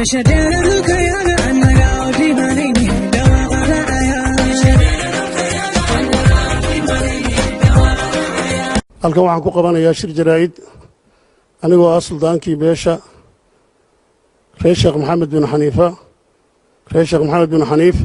halkan waxaan ku qabanayaa shir jaraa'id anigoo ah suldaankii beesha reer sheekh maxamed bin xaniifa reer sheekh maxamed bin xaniif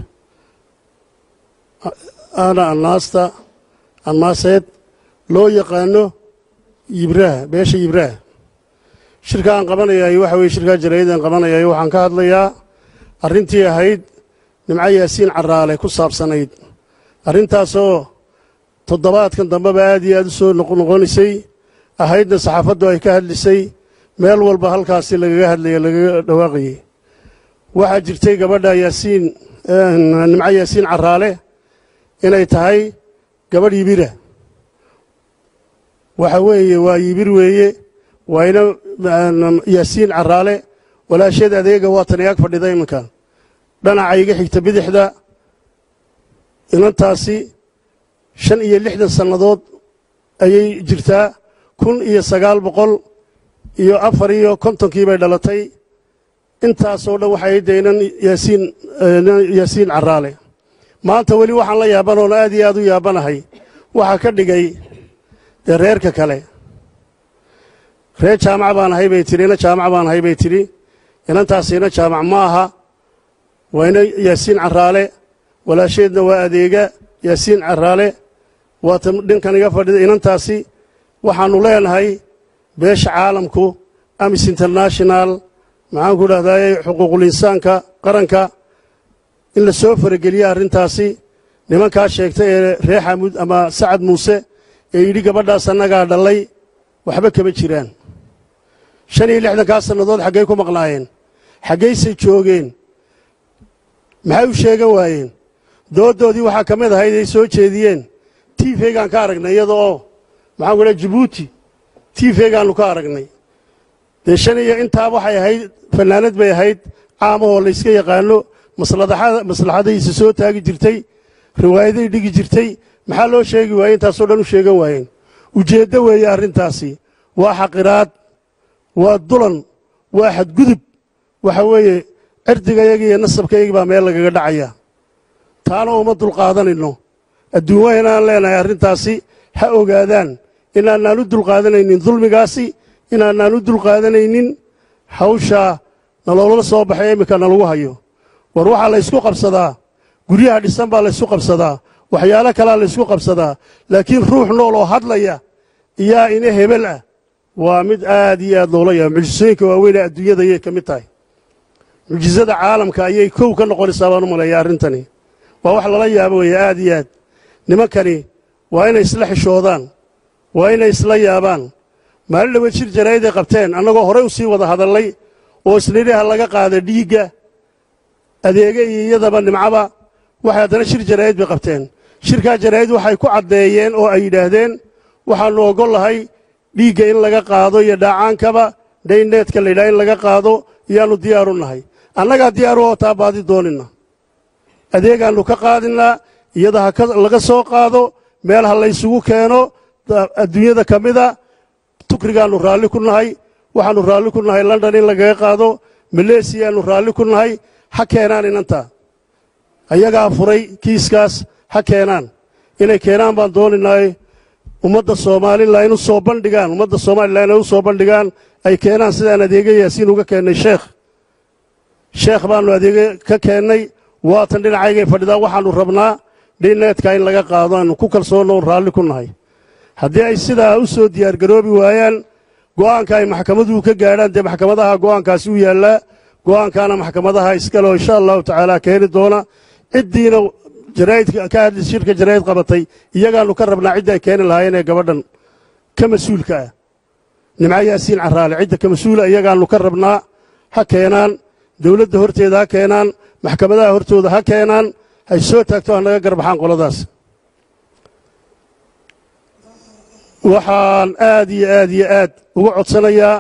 ana annaasta annaaseed loo yaqaano yibraha beesha yibraha shirka aan qabanayaay waxa weye shirkaa jaraa'id aan qabanayaay waxaan ka hadlayaa arrintii ahayd nimco yaasiin caraale ku saabsanayd arrintaasoo toddobaadkan dambeba aad iyo aad u soo noqnoqonaysay ahaydna saxaafaddu ay ka hadlisay meel walba halkaasi lagaga hadlaya lagaga dhawaaqayey waxaa jirtay gabadha yaasiin nimco yaasiin caraale inay tahay gabadh yibira waxa weeye waa yibir weeye waa ina yaasiin caraale walaasheed adeega waatan ag fadhida iminka dhanaca iga xigta bidixda inantaasi shan iyo lixdan sannadood ayay jirtaa kun iyo sagaal boqol iyo afar iyo kontonkii bay dhalatay intaasoo dhan waxay daynan yaasiin yaasiin caraale maanta weli waxaan la yaabanoon aad iyo aad u yaabanahay waxaa ka dhigay dee reerka kale reer jaamac baan ahay bay tidhi ina jaamac baan ahay bay tidhi inantaasi ina jaamac ma aha waa ina yaasiin caraale walaasheedna waa adeega yaasiin caraale waata dhinkan iga fadhida inantaasi waxaannu leenahay beesha caalamku amis international maxaanku dhahdaye xuquuqul insaanka qaranka in la soo farageliya arrintaasi nimankaa sheegta ee reer xamuud ama sacad muuse ee yidhi gabadhaas annagaa dhallay waxba kama jiraan shan iyo lixdankaa sannadood xaggay ku maqnaayeen xaggaysay joogeen maxay u sheegan waayeen dooddoodii waxaa ka mid ahayd ay soo jeediyeen tiifeygaan ka aragnay iyada oo maxaanku dhaha jibuuti tiifeygaannu ka aragnay dee shan iyo intaa waxay ahayd fannaanad bay ahayd caamahoo layska yaqaanno maslaxadaysa soo taagi jirtay riwaayaday dhigi jirtay maxaa loo sheegi waayey intaasoo dhan u sheegan waayeen ujeeddo weeye arrintaasi waa xaqiraad waa dulan waa xadgudub waxa weeye cirdigayagi iyo nasabkayagi baa meel lagaga dhacaya taana uma dulqaadanayno adduunwa inaan leenahay arrintaasi ha ogaadaan inaanaan u dulqaadanaynin dulmigaasi inaanaan u dulqaadanaynin hawshaa naloola soo baxay iminka nalagu hayo war waxaa laysku qabsadaa guryaha dhisan baa laysku qabsadaa waxyaalo kalaa laysku qabsadaa laakiin ruux nool oo hadlaya iyaa ina hebel ah waa mid aad iyo aad loola yaaba mucjisooyinka waaweynee adduunyada ayay ka mid tahay mucjisada caalamka ayay kow ka noqonaysaa baan u maleeya arrintani waa wax lala yaabo weeye aad iyo aad nimankani waa inay isla xishoodaan waa inay isla yaabaan maalin dhaweed shir jaraa'iday qabteen annagoo horey u sii wada hadallay oo isnidhaha laga qaada dhiigga adeege iyo iyadaba nimcaba waxay haddana shir jaraa'id bay qabteen shirkaa jaraa'id waxay ku caddeeyeen oo ay yidhaahdeen waxaannu oggol lahay dhiigga in laga qaado iyo dhaacaankaba dhayneedka la yidhaha in laga qaado iyaannu diyaaru nahay annagaa diyaaru oo taa baadi doonina adeegaannu ka qaadinnaa iyada ha laga soo qaado meel ha laysugu keeno adduunyada ka mida tukrigaannu raalli ku nahay waxaannu raalli ku nahay london in lagaga qaado maleesiyaannu raalli ku nahay ha keenaan inantaa ayagaa furay kiiskaas ha keenaan inay keenaan baan dooninaay ummadda soomalilan u soo bandhigaan ummadda somalilan inay u soo bandhigaan ay keenaan sidaan adeege yaasiin uga keennay sheekh sheekh baannu adeege ka keennay waatan dhinacaygay fadhidaa waxaannu rabnaa dhineedka in laga qaado aanu ku kalsoonoon raalli ku nahay haddii ay sidaa u soo diyaargaroobi waayaan go'aanka ay maxkamaduhu ka gaadhaan dee maxkamadaha go'aankaasi u yaallaa go'aankaana maxkamadaha iskaleo insha allahu tacaala keeni doona ciddiina jaraa'idka ka hadli shirka jaraa'id qabatay iyagaannu ka rabnaa ciddii ay keeni lahaayeen ee gabadhan ka mas-uulka ah nimco yaasiin caraale cidda ka mas-uula iyagaannu ka rabnaa ha keenaan dowladda horteeda ha keenaan maxkamadaha hortooda ha keenaan hay soo taagto ha naga garbaxaan qoladaas waxaan aad iyo aad iyo aad uga codsanayaa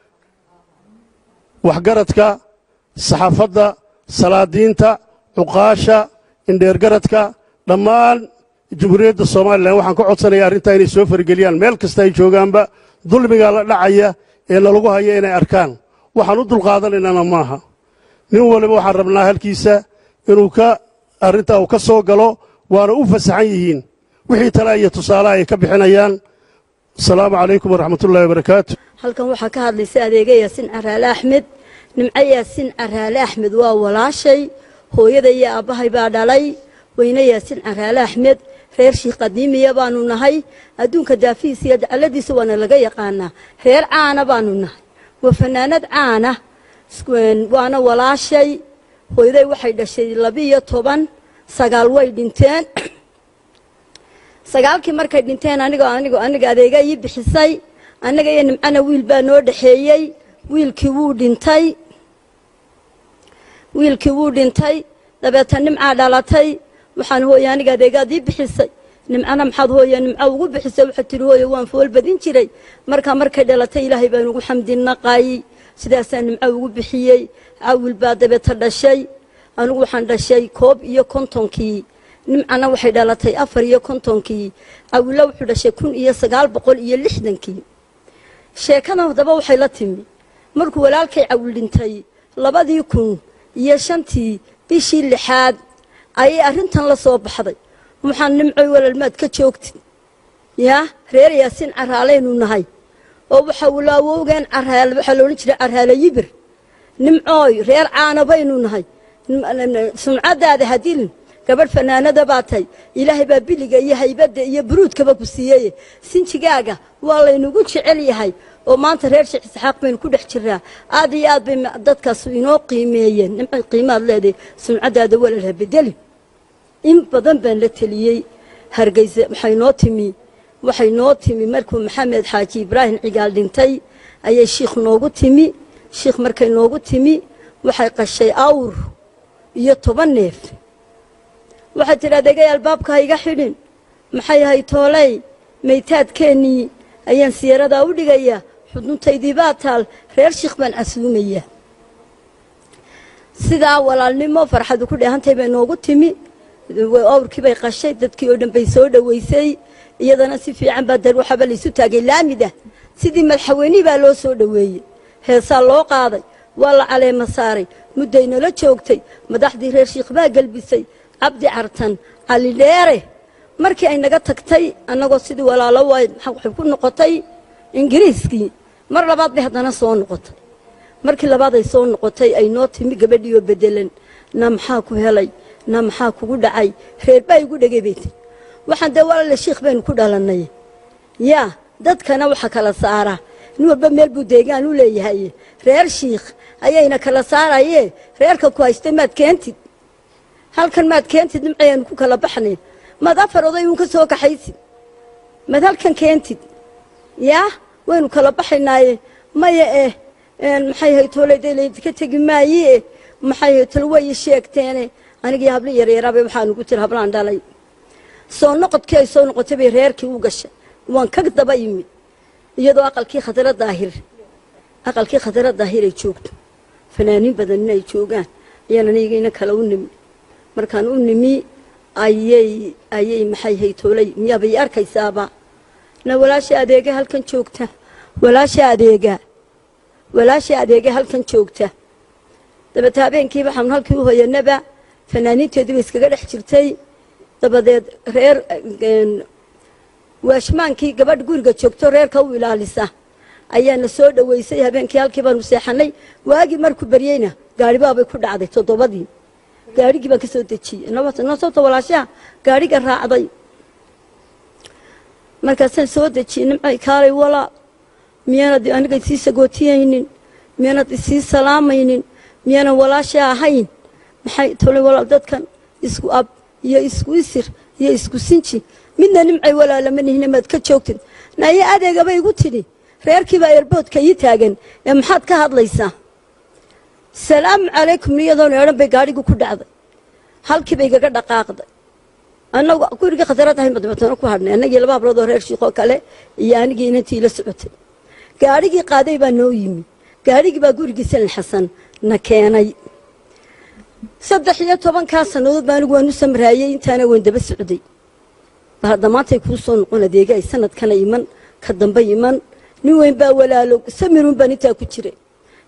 waxgaradka saxaafadda salaadiinta cuqaasha indheergaradka dhammaan jamhuuriyadda somalilan waxaan ka codsanayaa arrintaa inay soo fargeliyaan meel kasta ay joogaanba dulmiga la dhacaya ee nalagu haya inay arkaan waxaan u dulqaadanaynana maaha nin waliba waxaan rabnaa halkiisa inuu ka arrintaa uu ka soo galo waana u fasaxan yihiin wixii tale iyo tusaale ay ka bixinayaan asalaamu calaykum waraxmatullahi wabarakaatu halkan waxaa ka hadlaysa adeega yaasin caraale axmed nimco yaasin caraale axmed waa walaashay hooyada iyo aabbahay baa dhalay weyne yaasin caraale axmed reer shiikh qadiimiya baanu nahay adduunka daafihiisa iyo dacaladiisa waana laga yaqaanaa reer caana baanu nahay waa fanaanad caana waana walaashay hooyaday waxay dhashay labiiyo toban sagaal way dhinteen sagaalkii markay dhinteen aniga aniga aniga adeega ii bixisay annaga iyo nimcana wiil baa noo dhexeeyey wiilkii wuu dhintay wiilkii wuu dhintay dabeeta nimcaa dhalatay waxaan hooye aniga adeegaad ii bixisay nimcana maxaad hooye nimco ugu bixisay waxaad tihi hooye waan fool badin jiray markaa markay dhalatay ilaahay baan ugu xamdinaqay sidaasaa nimco ugu bixiyey cawil baa dabeeta dhashay anigu waxaan dhashay koob iyo kontonkii nimcana waxay dhalatay afar iyo kontonkii cawilla wuxuu dhashay kun iyo sagaal boqol iyo lixdankii sheekadan haddaba waxay la timi markuu walaalkay cawil dhintay labadii kun iyo shantii bishii lixaad ayay arrintan la soo baxday waxaan nimcoy walaalmaad ka joogtid yaa reer yaasin caraalaynu nahay oo waxa walaawowgeen caraal waxaa loodhan jiray caraale yibir nimcooy reer caana baynu nahay sumcaddaada hadilin gabadh fanaanada baa tahay ilaahay baa biliga iyo haybadda iyo buruudkaba ku siiyey sinjigaaga waa laynagu jecel yahay oo maanta reer sheekh isxaaq baynu ku dhex jiraa aad iyo aad bay dadkaas inoo qiimeeyeen nimcay qiimaad leedahay sumcaddaada walaalha bedeli in badan baan la teliyey hargeysa waxay noo timi waxay noo timi markuu maxamed xaaji ibraahim cigaal dhintay ayay shiikh noogu timi shiikh markay noogu timi waxay qashay awr iyo toban neef waxaad tidhi adeegay albaabka ha iga xidhin maxay ahay tooley maytaadkeennii ayaan siyaaradaa u dhigayaa xuduntaydii baa taal reer shiikh baan casuumayaa sidaa walaalnimo farxadu ku dheehantay bay noogu timi awrkii bay qashay dadkii oo dhan bay soo dhoweysay iyadana si fiican baa dar waxaaba laysu taagay laamida sidii madaxweynihii baa loo soo dhoweeyey heesaa loo qaaday waa la caleema saaray mudday nala joogtay madaxdii reer shiikh baa gelbisay cabdi cartan cali dheere markii ay naga tagtay annagoo sidii walaalo waay waxay ku noqotay ingiriiskii mar labaad bay haddana soo noqotay markii labaad ay soo noqotay ay noo timi gabadhii oo bedelan na maxaa ku helay na maxaa kugu dhacay reer baa igu dhegay bay tiri waxaan dee walaale shiikh baynu ku dhalannay yaa dadkana waxa kala saara nin walba meel buu deegaan u leeyahay reer shiikh ayayna kala saarayee reerka ku haystay maad keentid halkan maad keentid nimcayaanu ku kala baxnay maad afar oday uun ka soo kaxaysid maad halkan keentid yaa waynu kala baxaynaaye maya eh maxay hay tooleydka tegi maaye maxay hay tol way sheegteene anigii habli yaryaraabay waxaan ugu tiri hablaan dhalay soo noqodkii ay soo noqotay bay reerkii u gashay waan ka daba yimid iyadoo aqalkii khadra daahir aqalkii khadra daahir ay joogto fanaaniin badan in ay joogaan ayaan anigayna kale u nimi markaan u nimi ayay ayay maxay haytoolay miyaabay arkaysaaba na walaasha adeega halkan joogta walaasha adeega walaasha adeega halkan joogta dabeete habeenkii waxaanu halkii u hoyanaba fanaaniinteedii bay iskaga dhex jirtay dabadeed reer waashmaankii gabadh guriga joogto reerka u ilaalisa ayaana soo dhoweysay habeenkii halkii baanu seexanay waagii markuu baryeyna gaaribaabay ku dhacday toddobadii gaarigii baan ka soo dejiyey nosabta walaashaha gaariga raacday markaasaan soo dejiyey nimcay kaalay walaa miyaanad aniga isii sagootiyaynin miyaanad isii salaamaynin miyaanan walaasha ahayn maxay tolay walaal dadkan isku ab iyo isku isir iyo isku sinji midna nimcay walaalama nihine maad ka joogtid nayo adeegaba igu tidhi reerkiibaa eerboodka ii taagan ee maxaad ka hadlaysaa salaamu calaykum iyadoona odhan bay gaadhigii ku dhacday halkii bay igaga dhaqaaqday annagu gurigii khatarad ahayn badbatano ku hadhnay annagii laba hablood oo reer shiikoo kale iyo anigii inantii la socotay gaadhigii qaaday baa noo yimi gaadhigii baa gurigii salin xasan na keenay saddex iyo tobankaa sannadood baa anigu waan u samraayey intaana waan daba socday bal hadda maantay kuu soo noqon adeega ay sanadkana iman ka dambe iman nin weyn baa walaalo samiruun baan intaa ku jiray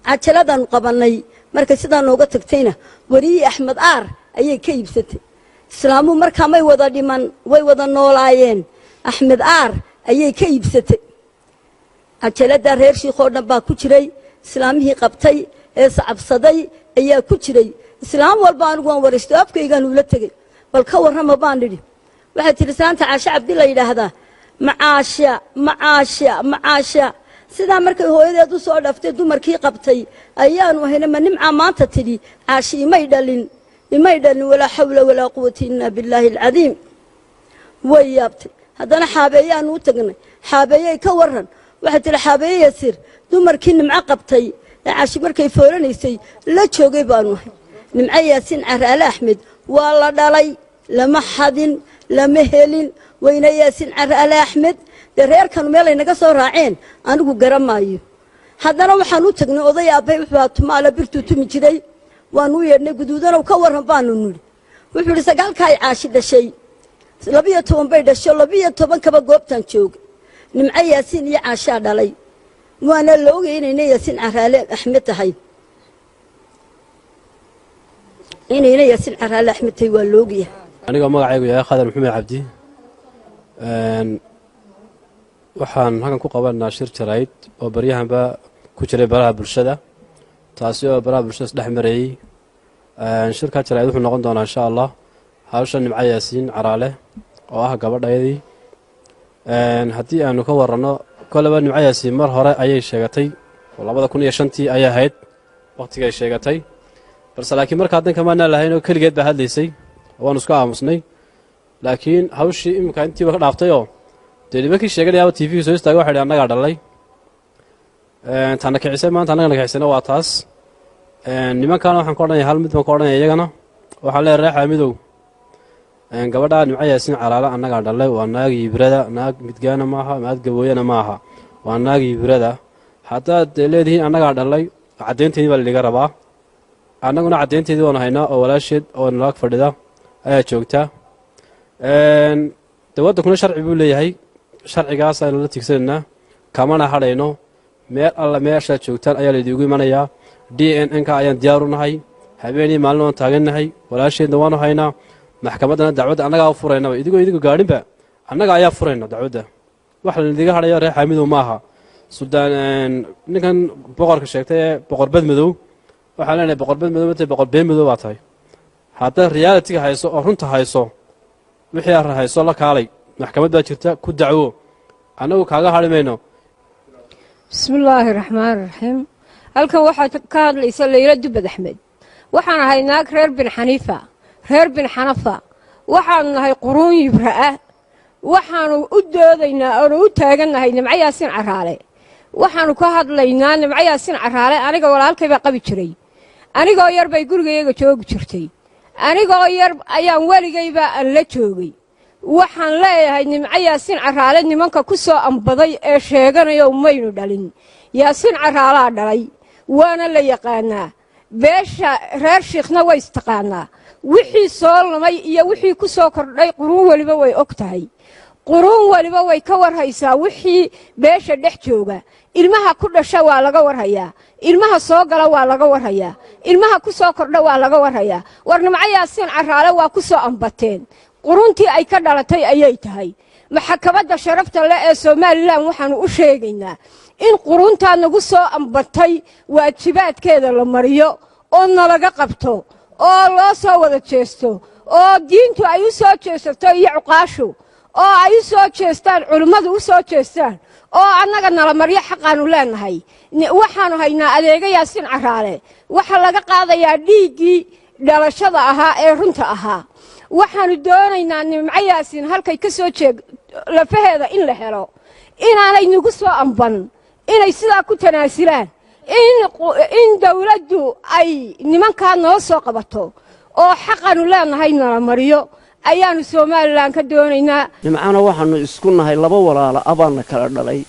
cajaladaanu qabannay markay sidaa nooga tagtayna weriyi axmed aar ayay ka iibsatay islaamuhu markaa may wada dhiman way wada noolaayeen axmed aar ayay ka iibsatay cajaladdaa reer shiikhoo dhan baa ku jiray islaamihii qabtay ee sacabsaday ayaa ku jiray islaam walba anigu waan waraysto afkaygaan uula tegey bal ka warrama baan nidhi waxay tidhi islaanta caashe cabdi la yidhaahdaa macaasha macaasha macaasha sidaa markay hooyadeed u soo dhaftay dumarkii qabtay ayaanu ahayna ma nimcaa maanta tidhi caashi imay dhalin imay dhalin walaa xawla walaa quwata ila billaahi alcadiim way yaabtay haddana xaabeeyaanu u tagnay xaabeeyey ka warran waxay tidhi xaabeeye yasiir dumarkii nimco qabtay ee caashi markay foolanaysay la joogay baanu ahay nimco yaasiin caraale axmed waa la dhalay lama xadin lama helin weyne yaasiin caraale axmed dee reerkanu meelay naga soo raaceen anigu garan maayo haddana waxaan u tagnay oday aabbay wuxuu tumaala birtuu tumi jiray waanu u yeedhnay guduudanow ka warran baanu nidhi wuxuu idhi sagaalkaa ay caashi dhashay labiyo toban bay dhasho labiyo toban kaba goobtaan jooga nimco yaasiin iyo caashaa dhalay waana la ogay inayna yaasiin caraale axmed tahay inayna yaasiin caraale axmed tahay waa la ogyahay anigoo magacaygu yahay khadar maxamed cabdi waxaan halkan ku qabanaa shir jarayd oo baryahanba ku jiray baraha bulshada taasi oo baraha bulshada isdhex marayey shirkaa jarayd wuxuu noqon doonaa insha allah hawsha nimco yaasiin caraale oo ah gabadhayadii haddii aanu ka waranno koleba nimco yaasiin mar hore ayay sheegatay oo labada kun iyo shantii ayay ahayd wakhtigay sheegatay balse laakiin markaa danka maanaa lahayn oo keligeed baa hadlaysay waanu isku aamusnay laakiin hawshii iminka intiiba ka dhaaftayoo dee nimankii sheeganayaaba t v-ga soo istaagay waxa idhi annagaa dhalay tana kicisay maanta annagana kicisayna waa taas nimankaana waxaan ka odhanaya hal mid baan ka odhanaya iyagana waxaan leeyahay reexaa midow gabadhaa nimco yaasiin calaala annagaa dhalay waa naag yibrada naag midgaana maaha naag gabooyana maaha waa naag yibrada haddaad dee leedihiin annagaa dhalay caddaynteedii baa laiga rabaa annaguna caddaynteedii waanu haynaa oo walaasheed oo nalaag fadhida ayaa joogta dee waddankuna sharci buu leeyahay sharcigaas aynu la tigsanaynaa kamana hadhayno meel alla meeshaad joogtaan ayaa laydiigu imanayaa d n n ka ayaan diyaaru nahay habeenii maalin waan taagannahay walaasheedna waanu haynaa maxkamaddana dacwadda annagaa u furaynaba idigoo idigu gaadhinba annaga ayaa furayna dacwadda wax laidiga hadhayo reer xaamidow maaha suldaan ninkan boqorka sheegtay ee boqor badmadow waxaan leenahay boqor badmadow matay boqor been madow baa tahay haddaad realitiga hayso oo runta hayso wixii aad hayso la kaalay maxkamad baa jirta ku dacwo annagu kaaga hadhi mayno bismillaahi raxmaani raxiim halkan waxaad ka hadlaysa layla dubad axmed waxaan ahay naag reer bin xaniifa reer bin xanafa waxaanu nahay quruun yibra ah waxaanu u doodaynaa oonu u taagannahay nimco yaasiin caraale waxaanu ka hadlaynaa nimco yaasiin caraale aniga walaalkay baa qabi jiray anigoo yar bay gurigayaga joogi jirtay anigoo yar ayaan weligayba aan la joogay waxaan leeyahay nimco yaasiin caraale nimanka ku soo ambaday ee sheeganayo maynu dhalin yaasiin caraalaa dhalay waana la yaqaanaa beesha reer shiikhna way istaqaanaa wixii soo lumay iyo wixii ku soo kordhay quruun weliba way og tahay quruun weliba way ka warhaysaa wixii beesha dhex jooga ilmaha ku dhasha waa laga warhayaa ilmaha soo gala waa laga warhayaa ilmaha ku soo kordha waa laga warhayaa war nimco yaasiin caraale waa ku soo ambateen quruntii ay ka dhalatay ayay tahay maxkamadda sharafta leh ee somalilan waxaannu u sheegaynaa in quruntaa nagu soo ambatay waajibaadkeeda la mariyo oo nalaga qabto oo loo soo wada jeesto oo diintu ay u soo jeesato iyo cuqaashu oo ay u soo jeestaan culimmadu u soo jeestaan oo annaga nala maryo xaqaannu leennahay waxaannu haynaa adeega yaasiin caraale waxaa laga qaadayaa dhiiggii dhalashada ahaa ee runta ahaa waxaannu doonaynaa nimco yaasiin halkay ka soo jeeg lafaheeda in la helo inaanay nagu soo amban inay sidaa ku tanaasilaan in dawladdu ay nimankaa noo soo qabato oo xaqaannu leennahay nala mariyo ayaannu somalilan ka doonaynaa nimcana waxaannu isku nahay laba walaala abaanna kala dhalay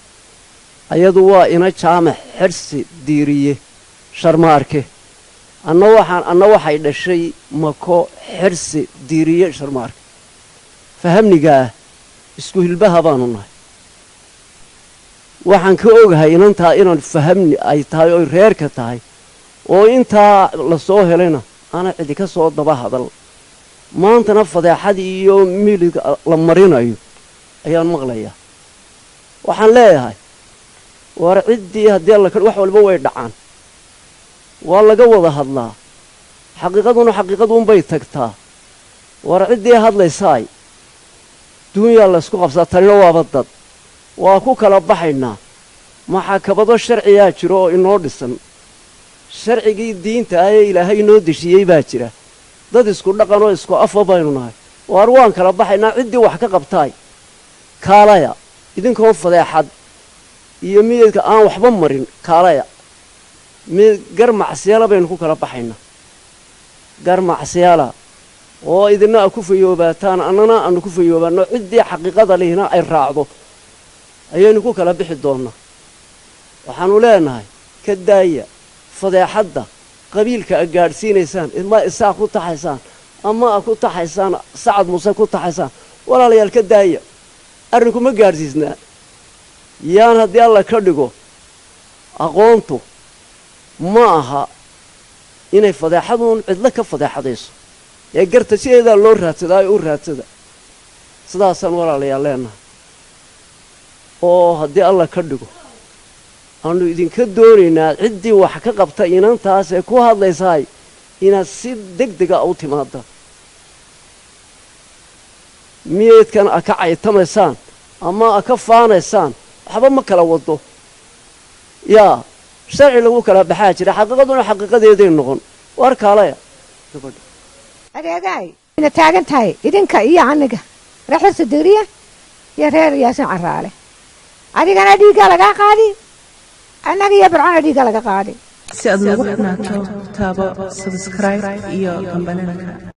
ayadu waa ina jaamac xersi diiriye sharmaarke anna waxaan anna waxay dhashay mako xersi diiriye sharmaarke fahamnigaah isku hilbaha baanu nahay waxaan ka ogahay inantaa inaan fahamni ay tahay oy reerka tahay oo intaa la soo helayna aana cidi ka soo daba hadal maantana fadeexadii iyo miiliga la marinayo ayaan maqlayaa waxaan leeyahay war ciddii haddii alla ka wax walba way dhacaan waa laga wada hadlaa xaqiiqaduna xaqiiqaduunbay tagtaa war ciddii hadlaysaay duunyaa laysku qabsaa tanina waaba dad waa ku kala baxaynaa maxaakabado sharciyaa jiro oo inoo dhisan sharcigii diinta ah ee ilaahay inoo deshiyey baa jira dad isku dhaqan oo isku afa baynu nahay waar waan kala baxaynaa ciddii wax ka qabtaay kaalaya idinkoo fadeexad iyo midadka aan waxba marin kaalaya mid gar macsiyaala baynu ku kala baxaynaa gar macsiyaala oo idina a ku fayoobaataan annana aanu ku fayoobaanno ciddii xaqiiqada lihina ay raacdo ayaynu ku kala bixi doonnaa waxaannu leenahay ka daaya fadeexadda qabiilka a gaadhsiinaysaan ma isaa ku taxaysaan ama a ku taxaysaan sacad muuse ku taxaysaan walaalayaal ka daaya arrinku ma gaadhsiisnaa yaan haddii alla ka dhigo aqoontu ma aha inay fadeexaduun cidlo ka fadeexadayso ee garta sideedaa loo raadsadaa ee u raadsada sidaasaan walaalayaal leenahay oo haddii alla ka dhigo aanu idinka doonaynaa ciddii wax ka qabta inantaas ee ku hadlaysaay inaad si deg dega u timaada miyeedkan a ka caytamaysaan ama a ka faanaysaan waxba ma kala wado yaa sharci lagu kala baxaa jira xaqiiqaduna xaqiiqadeeday noqon war kaalaya gabadha adeegaay ina taagan tahay idinka iyo aniga reexda degriya iyo reer yaasin caraale adigana dhiiggaa lagaa qaadi annaga iyo bircona dhiiggaa laga qaadi si aad noogu xidhnaato taabo sabskribe iyo gambalelka